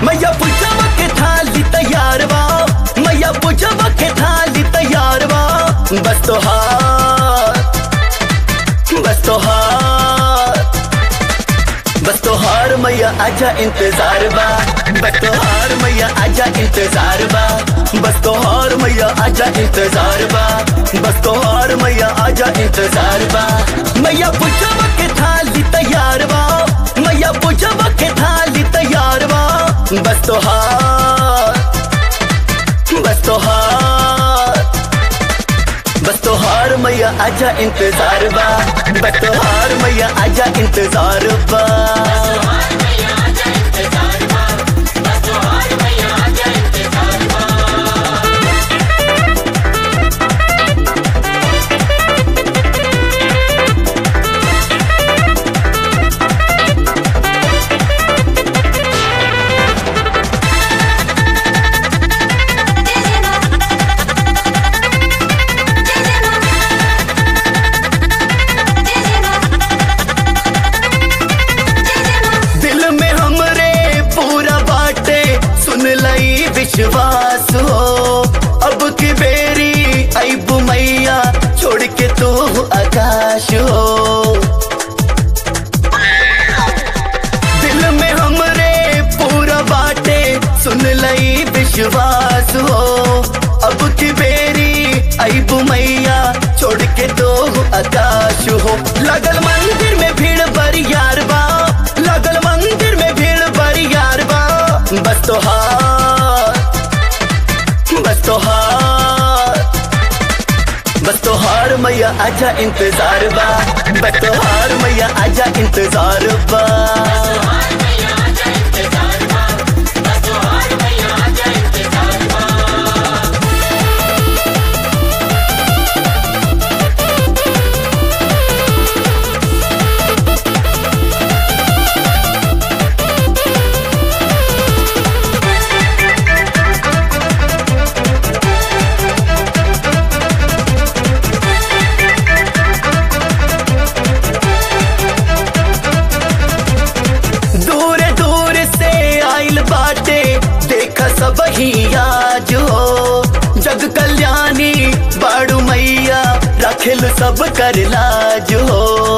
मैया पूछब के थाली तैयार बा मैया पूछब के थाली तैयार बा बस तो हार बस तो हार बस तो हार मैया आजा इंतजार बा बस तो हार मैया आजा इंतजार बा बस तो हार मैया आजा इंतजार बा बस तो हार मैया आजा इंतजार बा मैया पूछब के थाली तैयार बा मैया पूछब के थाली तैयार बा बस तो हार बस तो हार बस तो हार मैया आजा इंतजार बा बस तो हार मैया आजा इंतजार बा दिल में हमरे पूरा बाटे सुन लई विश्वास हो अब की बेरी ऐबू मैया छोड़ के तू आकाश हो दिल में हमरे पूरा बाटे सुन लई विश्वास हो अब की बेरी ऐबू मैया छोड़ के दो आकाश हो लगल मंदिर में भीड़ बरियार बा लगल मंदिर में भीड़ बरियार बा बस तो हार बस तो हार बस तो हार मैया आजा इंतजार बा बस तो हार मैया आजा इंतजार बा दूर दूर से आइल बाटे देखा सब ही आज हो जग कल्याणी बाड़ू मैया रखिल सब कर लाज हो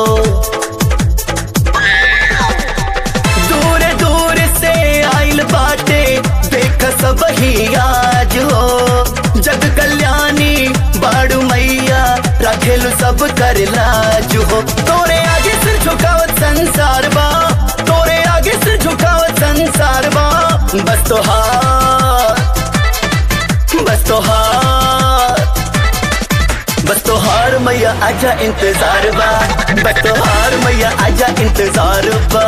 दूर दूर से आइल बाटे देख सब ही आज हो जग कल्याणी बाड़ू मैया रखेल सब कर लाज हो तोरे आगे सिर झुकावत संसार बा तोरे आगे सिर झुकावत संसार बा बस तो हार बस तो हार बस तो हार मैया आजा इंतजार बा बस तो हार मैया आजा इंतजार बा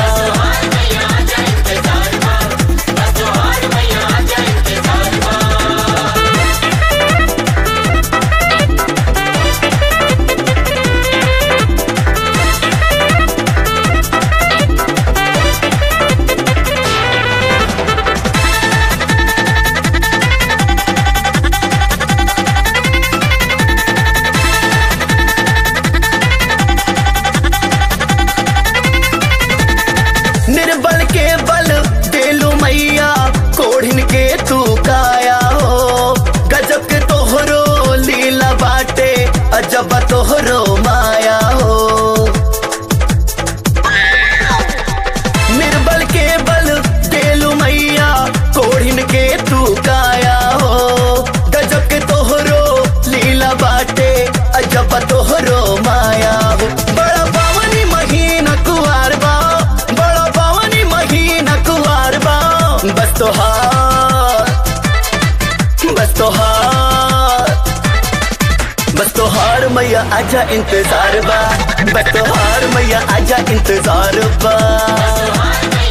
निर्बल के बल देलू मैया कोढ़िन के तू काया हो गजब के तोहरो लीला बाटे अजब तोहरो माया हो निर्बल के बल देलू मैया कोढ़िन के तू काया हो गजब के तोहरो लीला बाटे अजब तोहरो माया हो बड़ा पावनी महीना कुआर बा बड़ा पावनी महीना कुआर बा बस तो हार बस तो हार बस तो हार मैया आजा इंतजार बा बस तो हार मैया आजा इंतजार बा